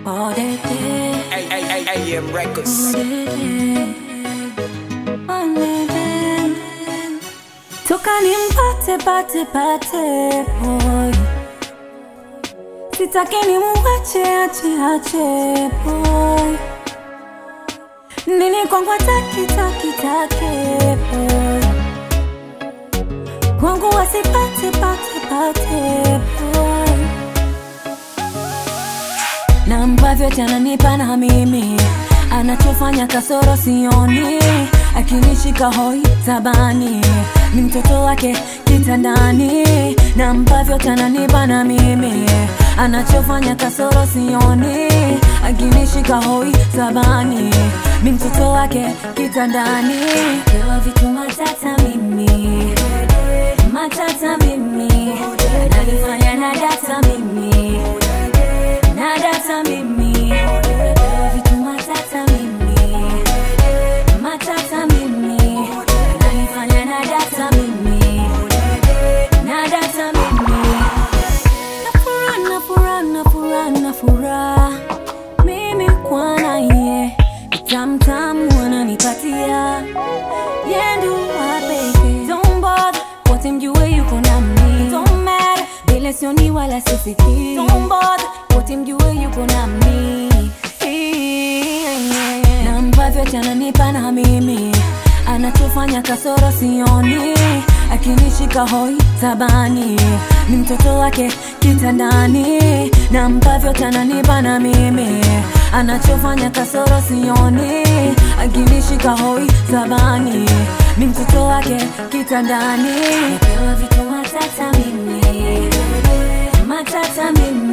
Oh, de, de. AM Records. toka nimpate pate pate boy sitaki nimuwache ache ache boy nini kwangu ataki taki take boy kwangu wasipate pate pate boy na ambavyo tananipa na mimi anachofanya kasoro sioni akinishika hoi tabani ni mtoto wake kitandani na ambavyo tananipa na mimi anachofanya kasoro sioni akinishika hoi tabani ni mtoto wake kitandani pewa vitu matata mimi matata mimi nalifanya na data mimi na data mimi Pewa vitu matata mimi matata mimi nalifanya na data mimi na data mimi na furaha na furaha na furaha na furaha mimi kwa naye tamtamu ananipatia yendu wapeke don't bother wote mjue yuko nami don't matter vile sioni wala sifiki don't bother wote mjue yuko nami na ambavyo chananipa na mimi anachofanya kasoro sioni akinishika hoi tabani ni mtoto wake kitandani na ambavyo tananipa na mimi anachofanya kasoro sioni akinishika hoi tabani ni mtoto wake kitandani napewa vitu matata mimi matata mimi